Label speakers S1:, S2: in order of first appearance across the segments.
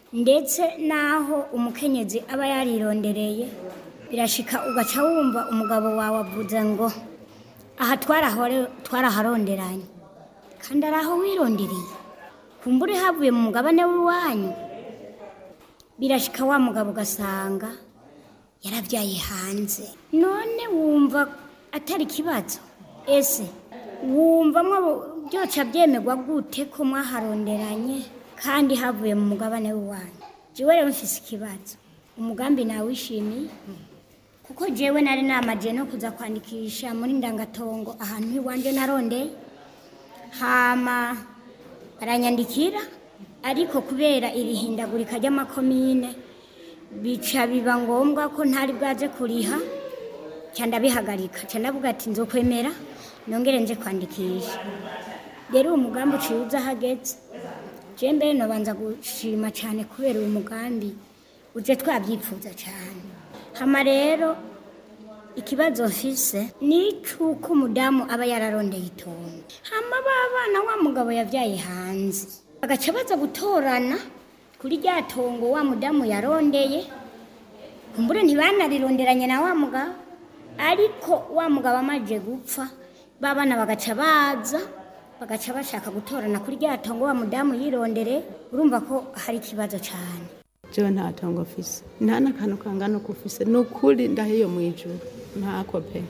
S1: ndetse n'aho umukenyezi aba yarirondereye birashika ugaca wumva umugabo wawe avuze ngo aha twarahore- twaraharonderanye kandi ari aho wirondereye kumbure havuye mu mugabane w'iwanyu birashika wa mugabo ugasanga yarabyaye hanze none wumva atari ikibazo ese wumva mwo byoca byemerwa gute ko mwaharonderanye kandi havuye mu mugabane w'iwanyu jewe rero mfise ikibazo umugambi nawishimiye kuko jewe nari namaje no kuza kwandikisha muri ndangatongo ahantu iwanje narondeye hama baranyandikira ariko kubera iri hindagurika ry'amakomine bica biba ngombwa ko ntari bwaje kuriha ca ndabihagarika ca ndavuga ati nzokwemera nongere nje kwandikisha rero uwo mugambi uciye uza hageze je mbere nobanza gushima cane kubera uyu mugambi uje twabyifuza cane hama rero ikibazo mfise ni icuko umudamu aba yararondeye itongo hama babana wa mugabo yavyaye hanze bagaca baza gutorana kuri rya tongo wa mudamu yarondeye kumbure ntibanarironderanye na wa mugabo ariko wa mugabo amaze gupfa babana bagaca baza bagaca bashaka gutorana kuri rya tongo wa mudamu yirondere urumva ko hari ikibazo cane
S2: jewe nta tongo mfise nta n'akantu kangana uko ufise ni ukuri ndahiyo mu ijuru ntako pe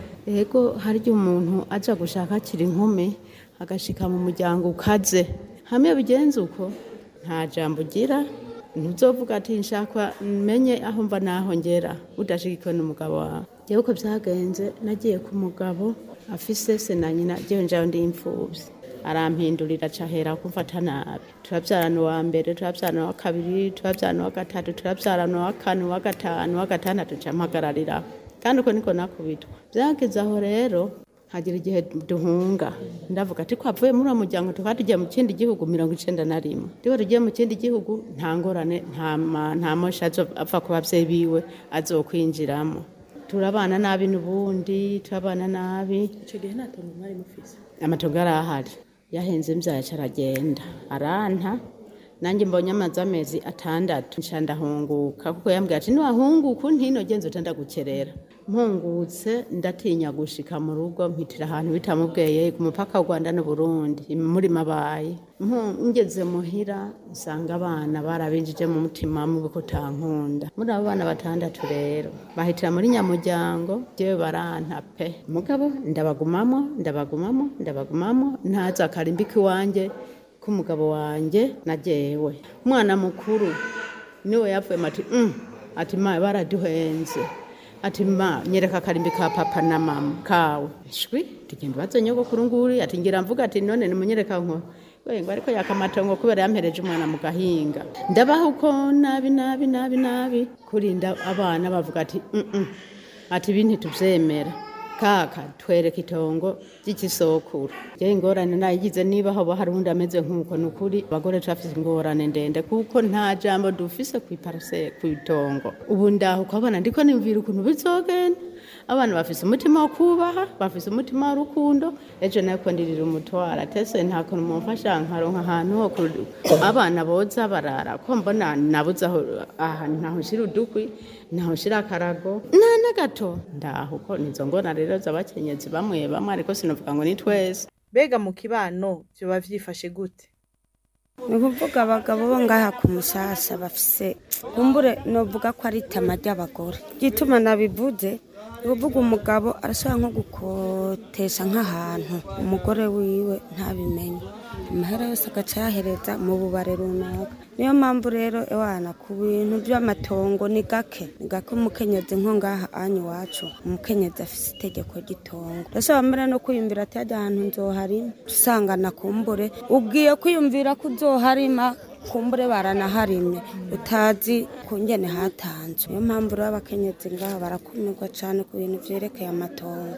S2: ego hari igihe umuntu aja gushaka akiri inkumi agashika mu muryango ukaze hamwe bigenze uko nta jambo ugira ntuzovuga ati nshaka menye aho mva naho ngera udashigikiwe n'umugabo wawe jewe uko vyagenze nagiye ku mugabo afise se na nyina jewe njawe ndi imfuvyi arampindurira cahera kumfata nabi turavyarana uwa mbere turavyarana uwa kabiri turavyarana uwa gatatu turavyarana uwa kane uwa gatanu uwa gatandatu ca mpagarariraho kandi uko niko nakubitwa vyageze aho rero hagira igihe duhunga ndavuga ati ko avuye muri uwo muryango tukaba tugiye mu kindi gihugu mirongo icenda na rimwe rero tugiye mu kindi gihugu nta ngorane nta ma- nta mosha azo- apfa ku bavyeyi biwe azokwinjiramo turabana nabi n'ubundi turabana nabi
S3: icyo gihe nta tongo mwari mufise
S2: amatongo yari ahari yahenze imbyaro aragenda aranta nanjye mbonye amazi amezi atandatu nca ndahunguka kuko yambwira ati niwahunguka untino genza utenda gukerera mpungutse ndatinya gushika mu rugo mpitira ahantu bitamubweye ku mupaka w'u rwanda n'uburundi muri mabaye Mpu- ngeze muhira nsanga abana barabinjije mu mutima mubi ko utankunda muri abo bana batandatu rero bahitira muri nyamuryango jewe baranta pe mugabo ndabagumamo ndabagumamo ndabagumamo ntaza akarimbika iwanjye k'umugabo wanjye na jewe umwana mukuru niwe yapfuye ati mm. ati ma baraduhenze ati ma nyereka akarimbi ka papa na mama kawe shwi tugenda baze nyogokuru nguri ati ngira mvuga ati none nimunyereka nko we ngo ariko yakamatongo kubera yampereje umwana mu gahinga ndabaho uko nabi nabi nabi nabi kurinda abana bavuga ati mm -mm. ati ibi ntituvyemera kaka twereka itongo ry'ikisokuru je ingorane nayigize niba hoba hari undi ameze nk'uko ni ukuri abagore turafise ingorane ndende kuko nta jambo dufise kw'iparase kw'itongo ubu ndaho ukabona ndiko nimvira ukuntu bizogenda abana bafise umutima wo kubaha bafise umutima w'urukundo ejo nako ndirira umutwara tese nta kuntu mumfasha nkaronka ahantu ho ku- abana boza barara ko mbona nabuze aho ahantu ntaho nshira udukwi ntaho nshira akarago nta na gato ndaho ko nizo ngona rero z'abakenyezi bamwe bamwe ariko sinovuga ngo ni twese
S3: mbega mu kibano vyoba vyifashe gute
S4: ni ukuvuga abagabo bo ngaha ku musasa bafise kumbure novuga ko ari itama ry'abagore igituma nabivuze ni ukuvuga umugabo arashobora nko gukotesha nk'ahantu umugore wiwe ntabimenye amahera yose agaca yahereza mu bubare runaka niyo mpamvu rero ewana ku bintu by'amatongo ni gake ni gake umukenyezi nko ngaha anyu iwacu umukenyezi afise itegeko ry'itongo ndashobora mbere no kwiyumvira ati hajya ahantu nzoharima usanga nakumbure ubwiye kwiyumvira ko uzoharima kumbure baranaharimye utazi kungene hatanzwe niyo mpamvu rero abakenyezi ngaha barakumirwa cyane ku bintu vyerekeye amatongo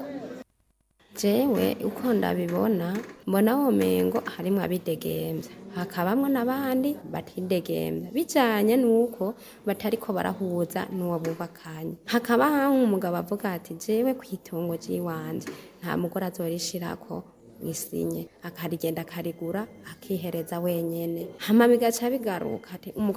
S5: jewe uko ndabibona mbona womengo harimwo abidegemvya hakabamwo n'abandi batidegemvya bijanye n'uko batariko barahuza n'uwo bubakanye hakaba umugabo avuga ati jewe kw'itongo ry'iwanje nta mugore azorishirako mwisinye akarigenda akarigura akihereza wenyene hama bigaca bigaruka ati umugabo